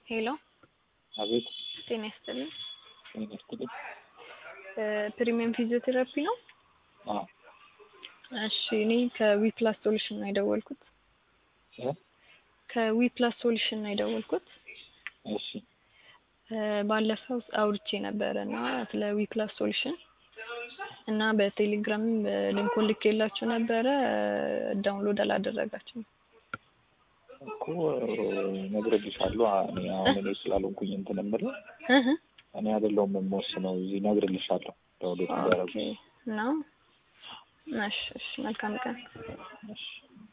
ሄሎ አቤት ጤና ይስጥልኝ። ጤና ይስጥልኝ። ፕሪሚየም ፊዚዮቴራፒ ነው? አዎ እሺ እኔ ከዊፕላስ ሶሉሽን ነው የደወልኩት። እ ከዊፕላስ ሶሉሽን ነው የደወልኩት። እሺ ባለፈው አውርቼ ነበረ እና ስለ ዊፕላስ ሶሉሽን እና በቴሌግራም ሊንኩን ልኬላችሁ ነበረ ዳውንሎድ አላደረጋችሁም። እኮ እነግርልሻለሁ። እኔ አሁን እኔ ስላልሆንኩኝ እንትን የምልህ እህ እኔ አይደለሁም የምወስነው። እዚህ እነግርልሻለሁ ዳውንሎድ ኦኬ እንዳደረጉ። ነው። እሺ እሺ መልካም ቀን። እሺ